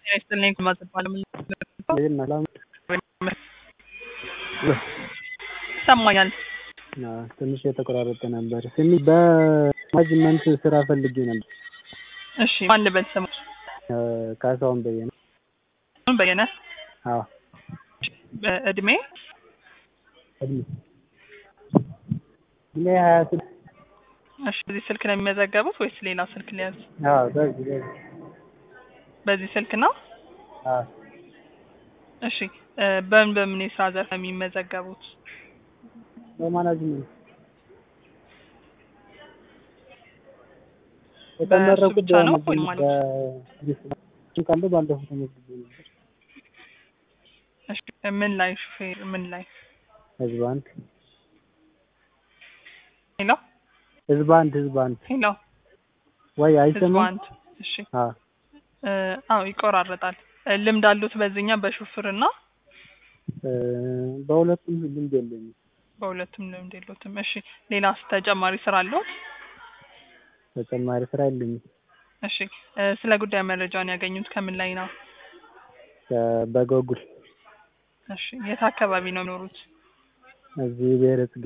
ይስጥልኝ ማዘባለ ይሰማኛል። ትንሽ የተቆራረጠ ነበር። ስሚ በማኔጅመንት ስራ ፈልጌ ነበር። እሺ ማን ልበል ስሙ? ካሳሁን በየነ። በየነ አዎ እድሜ እድሜ እድሜ ሀያ ስድስት እሺ በዚህ ስልክ ነው የሚመዘገቡት ወይስ ሌላ ስልክ ሊያዝ? አዎ በዚህ በዚህ በዚህ ስልክ ነው? አዎ እሺ በምን በምን የስራ ዘርፍ ነው የሚመዘገቡት? በማናጅመንት በእሱ የተመረቁት ብቻ ነው ወይ ማለት? ካለ ባለፈው ተመዝግቤ ነበር። እሺ ምን ላይ ሹፌር ምን ላይ? ህዝብ አንድ ሄሎ ህዝብ አንድ ህዝብ አንድ ሄሎ ወይ ህዝብ አይሰማም? አንድ እሺ አዎ እ አዎ ይቆራረጣል። እ ልምድ አሉት በዚህኛ በሹፍርና? እ በሁለቱም ልምድ የለኝም። በሁለቱም ልምድ የለዎትም። እሺ ሌላስ ተጨማሪ ስራ አለዎት? ተጨማሪ ስራ የለኝም። እሺ እ ስለ ጉዳይ መረጃውን ያገኙት ከምን ላይ ነው? ከ- በጎጉል እሺ የት አካባቢ ነው የሚኖሩት? እዚህ ብሔረ ጽጌ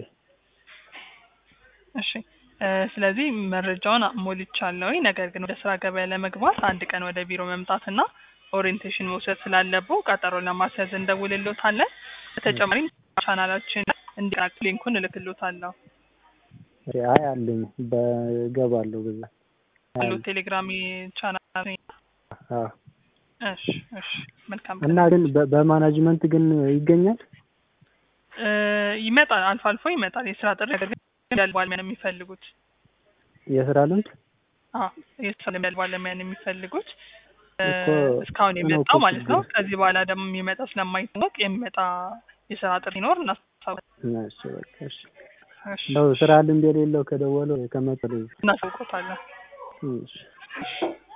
እሺ እ ስለዚህ መረጃውን ሞልቻለሁኝ። ነገር ግን ወደ ስራ ገበያ ለመግባት አንድ ቀን ወደ ቢሮ መምጣትና ኦሪየንቴሽን መውሰድ ስላለብዎ ቀጠሮ ለማስያዝ እንደውልልዎታለን። በተጨማሪም ቻናላችን እንዲቀላቀሉ ሊንኩን እልክልዎታለሁ። አይ አለኝ በገባለሁ በዛ አሉ ቴሌግራም ቻናል አዎ እሺ እሺ መልካም እና ግን በ- በማናጅመንት ግን ይገኛል እ ይመጣል አልፎ አልፎ ይመጣል የስራ ጥሪ ነገር ግን ያለ ባለሙያ ነው የሚፈልጉት የስራ ልምድ አዎ የስራ ልምድ ያለው ባለሙያ ነው የሚፈልጉት እ እኮ እስካሁን እሱ ነው የመጣው እኮ ማለት ነው ችግሩ። ከዚህ በኋላ ደግሞ የሚመጣ ስለማይታወቅ የሚመጣ የስራ ጥሪ ይኖር እናስታውቃለን እሺ በቃ እሺ እሺ ነው ስራ ልምድ የሌለው ከደወለው ከመጠለ እናሳውቆታለን እሺ